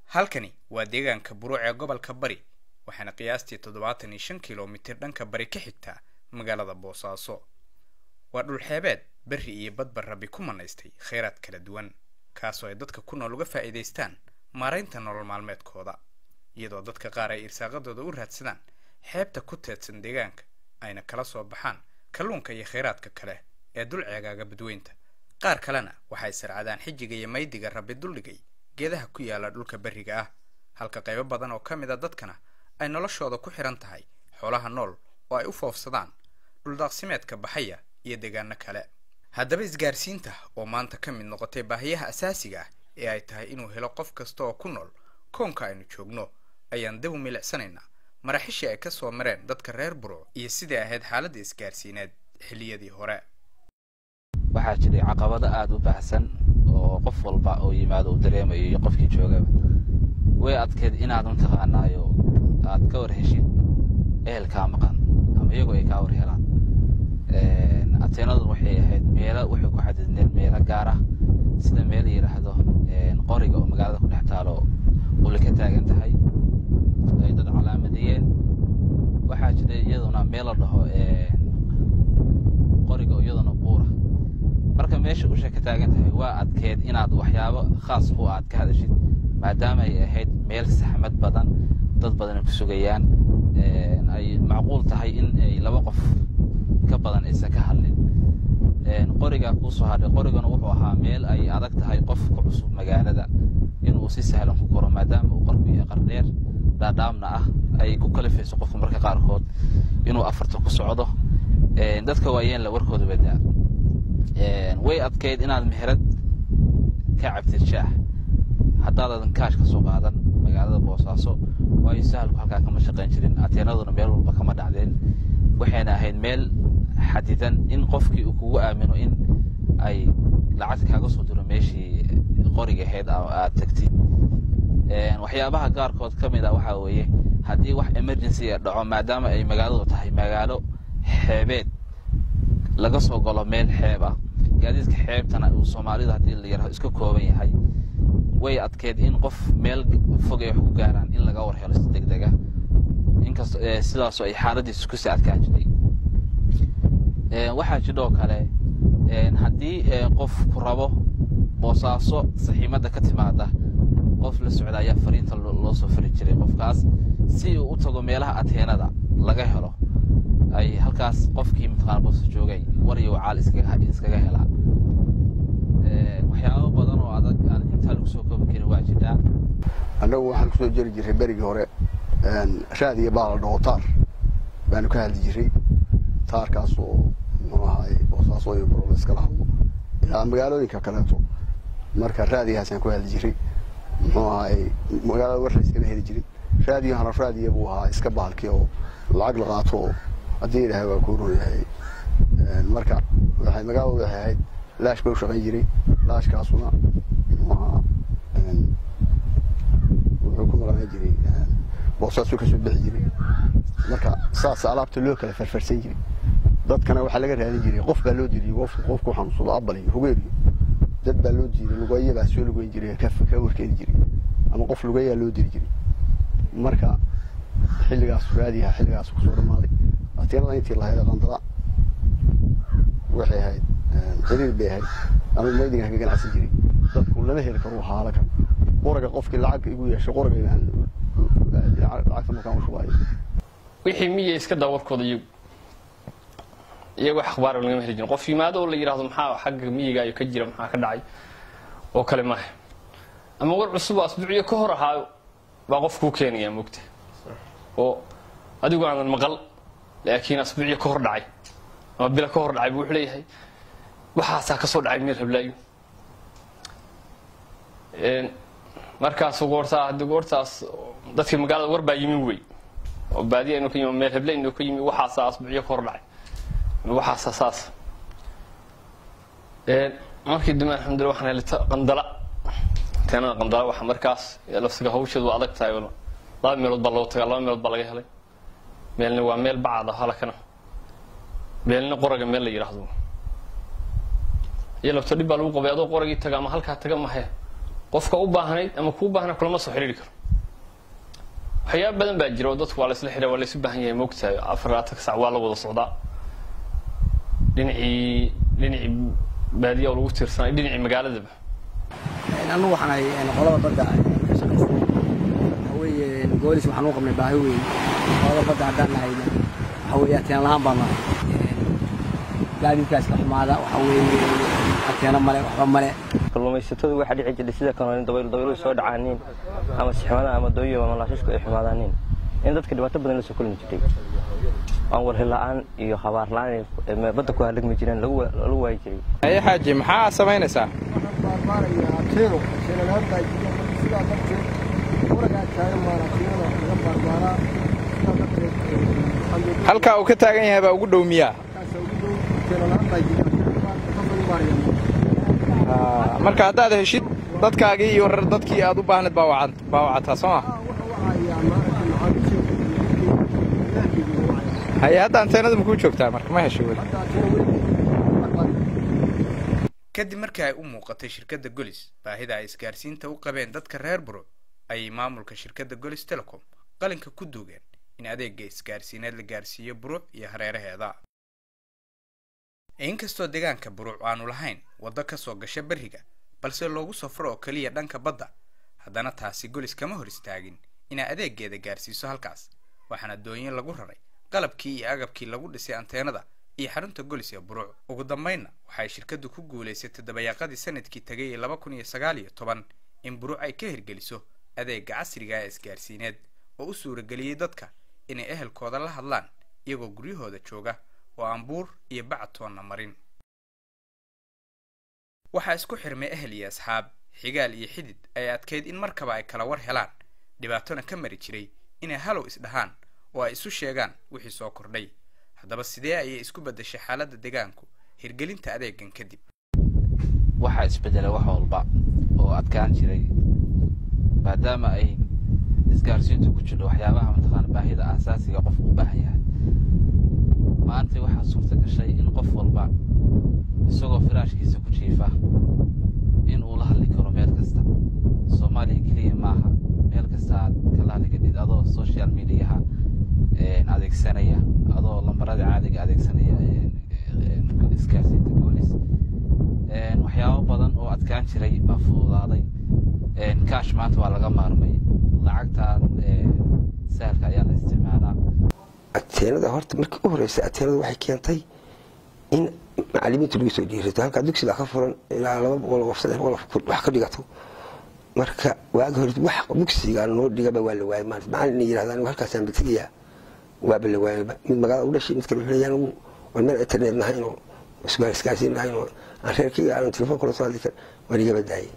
halkani waa deegaanka buruuc ee gobolka bari waxaana qiyaastii toddobaatan iyo shan kilomitir dhanka bari ka xigtaa magaalada boosaaso waa dhulxeebeed berri iyo badba rabi ku manaystay kheyraad kala duwan kaasoo ay dadka ku nool uga faa'iidaystaan maaraynta nolol maalmeedkooda iyadoo dadka qaar ay irsaaqadooda u raadsadaan xeebta ku teedsan deegaanka ayna kala soo baxaan kalluunka iyo kheyraadka kale ee dul ceegaaga badweynta qaar kalena waxay sarcadaan xijiga iyo maydiga rabbi duldhigay geedaha ku yaala dhulka berriga ah halka qaybo badan oo ka mid a dadkana ay noloshooda ku xihan tahay xoolaha nool oo ay u foofsadaan dhuldaaqsimeedka baxaya iyo deegaano kale haddaba isgaarsiinta oo maanta ka mid noqotay baahiyaha asaasiga ah ee ay tahay inuu helo qof kasta oo ku nool koonka aynu joogno ayaan dib u milicsanaynaa maraxishii ay ka soo mareen dadka reer buruc iyo sidai ahayd xaaladda isgaarsiineed xilliyadii hore waxaa jiray caqabado aada u baahsan oo qof walba oo yimaado uu dareemayo iyo qofkii joogaba way adkeed inaad mataqaanaayo aad ka war heshid ehelkaa maqan ama iyagoo ay kaa war helaan ateenadu waxay ahayd meelo waxay ku xadidneen meelo gaar ah sida meel la yidhaahdo qoriga oo magaalada ku dhex taalo uli ka taagan tahay ay dad calaamadeeyeen waxaa jiray iyaduna meel la dhaho qoriga oo iyaduna buura marka meesha usha ka taagan tahay waa adkeed inaad waxyaabo khaas ku aad ka hadashid maadaama ay ahayd meel saxmad badan dad badan ku sugayaan ay macquul tahay in ay laba qof ka badan aysan ka hadlin qorigaa kuu soo hadhay qorigana wuxuu ahaa meel ay adag tahay qof ku cusub magaalada inuu si sahlan ku koro maadaama uu qarku yahay qardheer dhaadhaamna ah ay ku kalifayso qofka marka qaarkood inuu afarta ku socdo dadka waayeenla warkooda badaa way adkayd inaad meherad ka cabtid shaah haddaadan kaash ka soo qaadan magaalada boosaaso waayo sahalku halkaa kama shaqayn jirin ateenaduna meel walba kama dhacdeen waxayna ahayd meel xadidan in qofkii uu kugu aamino in ay lacag kaaga soo diro meeshii qoriga ahayd aad tagtid waxyaabaha qaarkood ka mid a waxaa weeye haddii wax emergency a dhaco maadaama ay magaaladu tahay magaalo xeebeed laga soo galo meel xeeb ah gaadiidka xeebtana uu soomaalida haddii la yaraho iska kooban yahay way adkeed in qof meel fog ay wax ku gaaraan in laga war helo si deg dega inkast sidaasoo ay xaaladiisu kusii adkaan jirtay waxaa jidhoo kale haddii qof ku rabo boosaaso saxiimadda ka timaada qof la socda ayaa fariinta loo soo fari jiray qofkaas si uu u tago meelaha ateenada laga helo ay halkaas qofkii mataqaana boosa joogay war iyo wacaal iskaga helaa waxyaabo badan oo adag aan intaa lagu soo koobi karin waa jiraa annagu waxaan kusoo jeri jiray berigii hore raad iyo baala dhaho taar baanu ka hadli jiray taarkaas oo muxuu ahaay boosaaso iyo barol iskala hadlo ilaa magaalooyinka kaleeto marka raadigaasaan ku hadli jiray muxuu ahaay magaalada war la iskala heli jiray raadiyahana raadiya buu ahaa iska baalkii oo lacag la qaato oo haddii ilaahay waa ku ron yahay marka waxay magaaladu waxay ahayd laash ba u shaqayn jiray laashkaasuna muxuu ahaa wuxuu ku maqnaan jiray boosaasuu kasoo bixi jiray marka saas alaabta loo kala farfarsan jiray dadkana waxaa laga raadin jiray qof baa loo diriyey qofku qofku xanuunsado abal iyo hugeer iyo dad baa loo diiday lugeeya baa soo lugeyn jiray ka ka warkeedi jiray ama qof lugeeyaa loo diri jiray marka xilligaas raadiyaha xilligaas kusoo dhamaaday ateenada intii lahayd qandala waxay ahayd xiriir bay ahayd anigu maydigan ka ganacsan jiray dadku lama heli karo haala kan qoraga qofkii lacag igu yeeshay qoraga lacagta markaan u shubaayo wixii miya iska daa warkooda iyagu iyagoo akhbaar lagama heli jirin qof yimaado oo la yidhahdo maxaa xagga miyiga iyo ka jira maxaa ka dhacay oo kale maaha ama war cusub oo asbuuciyo ka hor ahaayo baa qof kuu keenaya mogta oo adigu aanan maqal laakiin asbuuciyo ka hor dhacay ama bilo ka hor dhacay buu wuxuu leeyahay waxaasaa ka soo dhacay meel hablaayo markaas goortaa haddii goortaas dadkii magaalada war baa yimi wey oo baadiya inuu ka yimi meel heble inuu ka yimi waxaasaa asbuuciyo ka hor dhacay waxaasa saas markii dambe alxamdulillah waxaan helay qandala teenada qandala waxa markaas lafsiga hawsheedu waa adag tahay laba meelood baa loo tagaa laba meelood baa laga helay meelna waa meel bacad ah halakana meelna qoraga meel la yidhaahdo iyo lafto dhib baa lagu qabay adoo qoragii taga ama halkaa taga mahe qofka u baahnayd ama kuu baahna kulama soo xidhiiri karo waxyaaba badan baa jira oo dadku waa laysla xidha waa laysu baahan yahay moogtahay afar laatanka sac waa la wada socdaa dhinacii dhinacii baadiya oo lagu tiirsanay dhinacii magaaladaba anigu waxaan ahay qolada badda ka shaqaysa waxa weeye goolis waxaan u qabnay baahi weyn qolada badda haddaan nahayna waxa weeye ateen lahaan baan nahay gaadiidkaas ka xumaada waxa weeye ateeno male waxba male kalluumaysatadu waxaa dhici jirtay sida kanoolin dabayl dabayluhu soo dhacaaniin ama sixmada ama dooyo ama laashashku ay xumaadaaniin in dadka dhibaato badan la soo kulmi jirtay aan warhi la'aan iyo habaar la'aan ay badda ku halagmi jireen lagu lagu waayi jiray haye xaaji maxaa samaynaysaa halkaa uu ka taagan yahay baa ugu dhow miyaa marka haddaad heshid dadkaagii iyo warar dadkii aad u baahnayd baa wacataa soo ma haye hadda anteenada makuu joogtaa marka ma hesho weli kadib markii ay u muuqatay shirkadda golis baahida ay isgaarsiinta u qabeen dadka reer buro ayay maamulka shirkadda golis telecom qalinka ku duugeen in adeega isgaarsiineed la gaarsiiyo buruuc iyo hareeraheeda inkastoo deegaanka buruuc aanu lahayn waddo ka soo gasha berriga balse loogu safro oo keliya dhanka badda haddana taasi golis kama hor istaagin inay adeegeeda gaarsiiso halkaas waxaana doonyo lagu raray qalabkii iyo agabkii lagu dhisay anteenada iyo xarunta golis ee buruuc ugu dambaynna waxay shirkaddu ku guulaysatay dabayaaqadii sanadkii tegay ee laba kun iyo sagaal iyo toban in buruuc ay ka hirgeliso adeega casriga ee isgaarsiineed oo u suurageliyey dadka inay ehelkooda la hadlaan iyagoo guryahooda jooga oo aan buur iyo bacatoonna marin waxaa isku xirmay ehel iyo asxaab xigaal iyo xidid ay adkayd in markaba ay kala war helaan dhibaatona ka mari jiray inay halow isdhahaan oo ay isu sheegaan wixii soo kordhay haddaba sidee ayay isku beddeshay xaaladda deegaanku hirgelinta adeegan kadib waxaa isbedelay wax walba oo adkaan jiray maadaama ay isgaarsiintu ku jirto waxyaabaha mataqaana baahida aasaasiga qofku u baahan yahay maanta waxaa suurta gashay in qof walba isagoo firaashkiisa ku jiifa in uu la hadli karo meel kasta soomaaliya keliya maaha meel kasta aad kala hadli kadid adoo social mediaha adeegsanaya adoo lambarada caadiga adeegsanaya isgaarsiinta boolis waxyaabo badan oo adkaan jiray baa fududaaday kaash maanta waa laga maarmay lacagtan sahalka ayaa la isticmaalaa ateenada horta markii u horeysa ateenada waxay keentay in macalimiinta lagu soo dhiirato halkaa dugsiga ka furan ilaa laba boqol oo saddex boqol wax ka dhigato marka waaga hore wax dugsiga noo dhigaba waa la waayay maanta macalin yirahda anigu halkaasaan bategayaa waaba la waayayba mid magaalada u dhashay mid kale wuxuu leeyahay anigu waan meel internet nahayn oo isgaan isgaarsiin nahayn oo aan reerkayga aanan telefoon kula soo hadli karin waan igaba daayay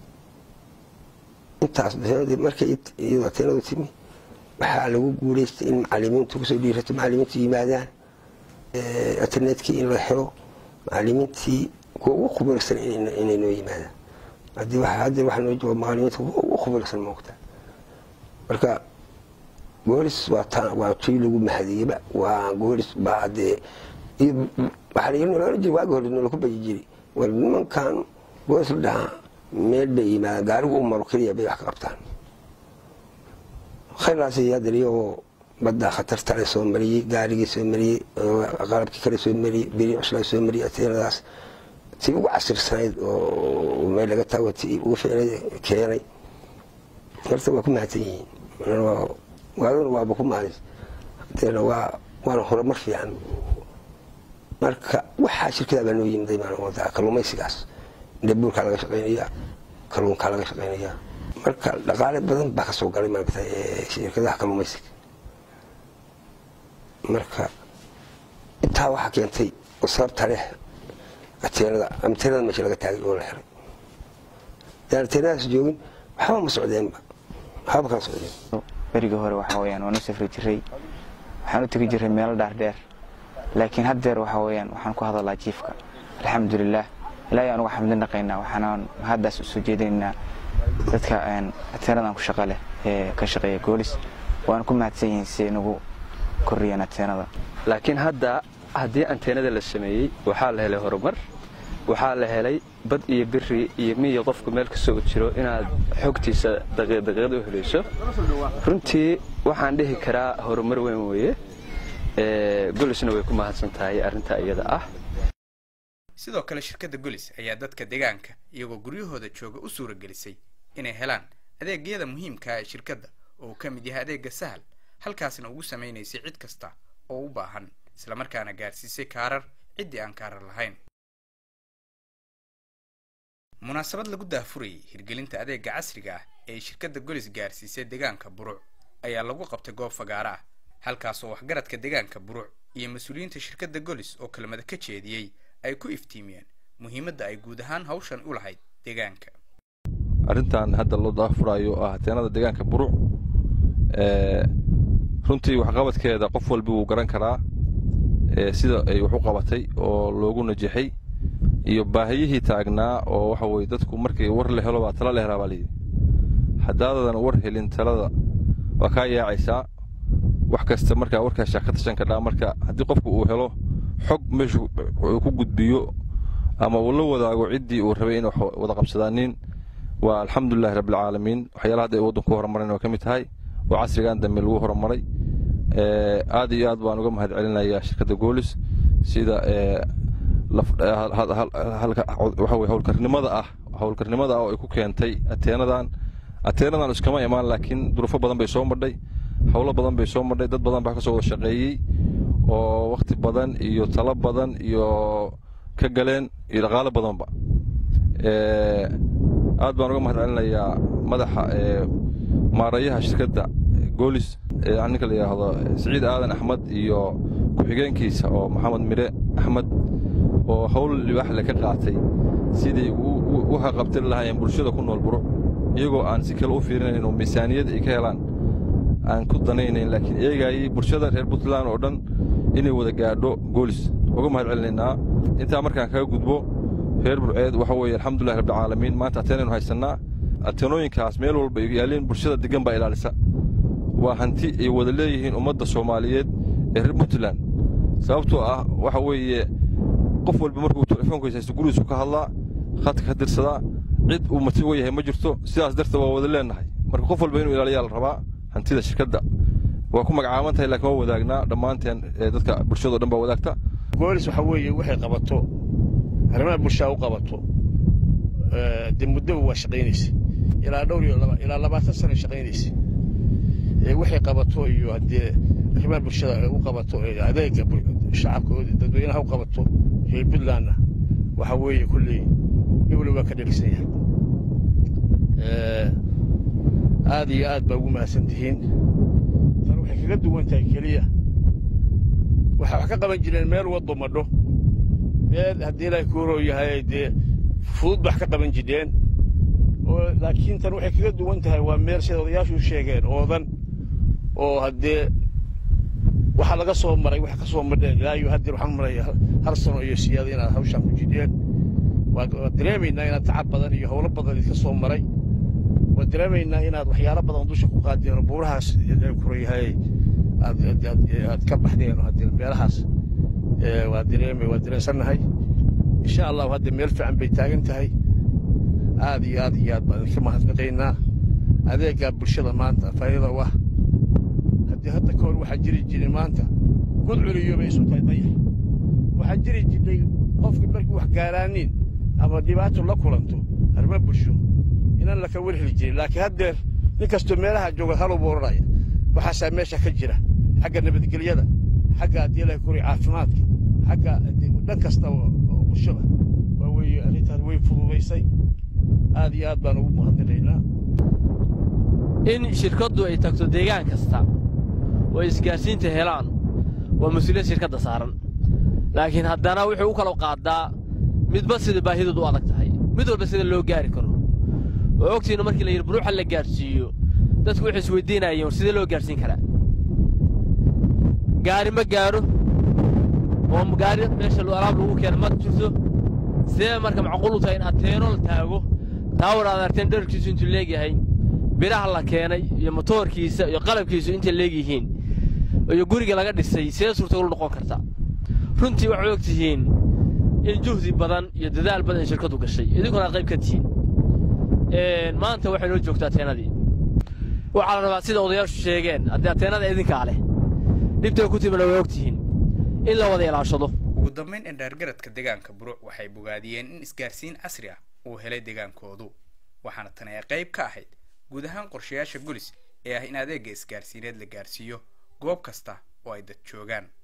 intaas markay iyadoo ateenadu timi waxaa lagu guulaystay in macalimiintu kusoo dhiirato macalimiintu yimaadaan internetkii in la helo macalimiintii kuwa ugu khubarsan inay noo yimaadaan haddii hadda waxaa noo jooga macalimiinta ugu khubarsan moogta marka goolis waa taa waa tii lagu mahadiyeyba waa goolis baa dee waxaa lagala jira waagi hore nolaku bayi jiri war nimankan goolis la dhahaa meel bay yimaadaan gaarigu u maro keliya bay wax ka qabtaan khayrlaas yaadir iyagoo badda khatarta le soo mariyey gaarigii soo mariyey qalabkii kale soo mariyey beri cuslaa soo mariyey ateenadaas tii ugu casirsanayd oo meel laga taago tii ugu ficnay keenay horta waa ku mahadsan yihiin waadana waaba ku mahadis hadeena waa waana horumar fiican marka waxaa shirkadaa baa noo yimiday maan wadaa kalluumaysigaas dhabuurkaa laga shaqaynaya kalluunkaa laga shaqaynaya marka dhaqaale badan baa kasoo galay maaragta shirkadaha kalluumaysiga marka intaa waxaa keentay sababta leh ateenada ateenada meesha laga taagay oo la xiray daan ateenadaas joogin waxba ma socdeenba waxba kala socdeen berigii hore waxaa weyaan waan u safri jiray waxaan u tegi jiray meelo dhaardheer laakiin haddeer waxaa weyaan waxaan ku hadalaa jiifka alxamdulilaah ilaahay aan uga xamdin dhaqaynaa waxaanaan haddaas usoo jeedinaynaa dadka ateenadan ku shaqa leh ee ka shaqeeya goolis waana ku mahadsan yihiin si nagu kordhiyeen ateenada laakiin hadda haddii anteenada la sameeyey waxaa la helay horumar waxaa la helay bad iyo biri iyo miyi qofku meel kasoo jiro inaad xogtiisa daqiiqdaqiiqda u helayso runtii waxaan dhihi karaa horumar weyn weeye golisna way ku mahadsan tahay arrintaa iyada ah sidoo kale shirkadda golis ayaa dadka deegaanka iyagoo guryahooda jooga u suura gelisay inay helaan adeegyada muhiimkaa ee shirkadda oo uu ka mid yahay adeegga sahal halkaasna ugu samaynaysay cid kasta oo u baahan islamarkaana gaarsiisay kaarar ciddii aan kaarar lahayn munaasabad lagu daahfurayay hirgelinta adeegga casriga ah ee ay shirkadda golis gaarsiisay deegaanka buruc ayaa lagu qabtay goob fagaara ah halkaasoo waxgaradka deegaanka buruc iyo mas-uuliyiinta shirkadda golis oo kelmada ka jeediyey ay ku iftiimiyeen muhiimadda ay guud ahaan hawshan u lahayd deegaanka arrintan hadda loo daafuraayo oo ah hateenada deegaanka buruc runtii waxqabadkeeda qof walbi wuu garan karaa sida ay wax u qabatay oo loogu najaxay iyo baahiyihii taagnaa oo waxa weye dadku markii war la helo baa tala la helaa baa layidhi haddaadan war helin talada waa kaa yaacaysaa wax kasta markaa warkaashaa ka tashan kadhaa marka haddii qofku uu helo xog meeshu uu ku gudbiyo ama uu la wadaago ciddii uu rabay inay wax wada qabsadaanin waa alxamdulilahi rabbilcaalamiin waxyaalaha hadda ay waddanku horumareen oo ka mid tahay oo casrigan dambe lagu horumaray aad iyo aad baan uga mahad celinayaa shirkadda goolis sida waxa weye howlkarnimada ah howlkarnimada ah oo ay ku keentay ateenadan ateenadan iskama imaan laakiin duruufo badan bay soo madhay howlo badan bay soo madhay dad badan baa ka soo wada shaqeeyey oo wakhti badan iyo talo badan iyo ka galeen iyo dhaqaalo badanba aad baan uga mahad celinayaa madaxa maarayaha shirkadda goolis ninka la yidhaahdo siciid aadan axmed iyo ku-xigeenkiisa oo maxamed mire axmed oo howl libaaxle ka qaatay sidii u haqabtiri lahaayeen bulshada ku nool buruc iyagoo aan si kale u fiirinayn oo miisaaniyad ay ka helaan aan ku danaynayn laakiin eegaayey bulshada reer puntland oo dhan inay wada gaadho goolis uga mahad celinaynaa intaa markaan kaga gudbo reer burceed waxa weeye alxamdulillahi rabbilcaalamiin maanta ateenaynu haysannaa ateenooyinkaas meel walba yaaliin bulshada degan baa ilaalisa waa hanti ay wada leeyihiin ummadda soomaaliyeed ee reer puntland sababtoo ah waxa weeye qof walba markuu telefoonkiisa haysto gurigiisu ka hadlaa khadka ka dirsadaa cid uu mati uga yahay ma jirto sidaas darteed waa wada leennahay marka qof walba inuu ilaaliyaa la rabaa hantida shirkadda waa ku magacaaban tahay laakiin waa wadaagnaa dhammaanteen dadka bulshadao dhan baa wadaagta goolis waxa weeye waxay qabato arrimaha bulshaa u qabato dee muddaba waa shaqaynaysa ilaa dhowr iyo ilaa labaatan sana shaqaynaysa waxay qabato iyo haddee arrimaha bulshada u qabato adeega shacabka dadweynaha u qabato reer puntlandna waxa weeye kulley ewle waa ka dhegsan yahay aad iyo aad baa ugu mahadsan tihiin tan waxay kaga duwan tahay keliya waxay wax ka qaban jireen meel waddo madho meel haddii ilaahay kuuroo yahay dee fudud ba wax ka qaban jireen laakiin tan waxay kaga duwan tahay waa meel sida odayaashu sheegeen oodan oo haddee waxa laga soo maray wax ka soo madheen ilaa iyo haddii waxaan maraya hal sano iyo siyaada inaad hawshaan ku jidheen waad dareemaynaa inaad tacab badan iyo howlo badan idka soo maray waad dareemaynaa inaad waxyaalo badan dusha ku qaadeen oo buurahaas kurayahay aad ka baxdeen haddii meelahaas waa dareemay waa dareensannahay insha allahu hadda meel fiican bay taagan tahay aad iyo aad iyo aad baan idinka mahadnaqaynaa adeeggaa bulshada maanta faa'iida u ah haddii hadda ka hor waxaa jiri jiray maanta gud culiyo bay isu tahay dayax waxaa jiri jirtay qofkii markii wax gaaraaniin ama dhibaato la kulanto arrimo bulsho inaan laka warheli jirin laakiin haddeer nin kastoo meelaha jooga haluu buu odhanaya waxaasaa meesha ka jira xagga nabadgelyada xagga haddii ilahay kuri caafimaadka xagga dhan kasta oo bulshada waa weeye arrintaas way fududaysay aad iyo aad baan ugu mahadnaqaynaa in shirkaddu ay tagto deegaan kasta oo isgaarsiinta helaan waa mas-uuliyad shirkadda saaran laakiin haddana wuxuu u kala qaadaa midba sida baahidoodu u adag tahay mid walba sida loo gaari karo oo ogtiinna markii la yidhi buruuxa la gaadhsiiyo dadku waxay isweydiinayeen war sidee loo gaadhsiin karaa gaari ma gaadho oo gaari meesha alaab lagu keena ma jirto sidee marka macquul u tahay in ateeno la taago taawar aad arteen dherarkiisu intuu leegyahay biraha la keenay iyo motoorkiisa iyo qalabkiisu intay leegyihiin iyo guriga laga dhisay sidee suurtagal u noqon karta runtii waxay og tihiin in juhdi badan iyo dadaal badan shirkadu gashay idinkuna aad qayb ka tihiin maanta waxay noo joogtaa ateenadii waxaa la rabaa sida odayaashu sheegeen haddii ateenada idinkaa leh dhibtay ku timina way ogtihiin in la wada ilaashado ugu dambayn indhaargaradka deegaanka buruuc waxay bogaadiyeen in isgaarsiin casri ah uu helay deegaankoodu waxaana tani ay qayb ka ahayd guud ahaan qorshayaasha gulis ee ah in adeegga isgaarsiineed la gaarsiiyo goob kasta oo ay dad joogaan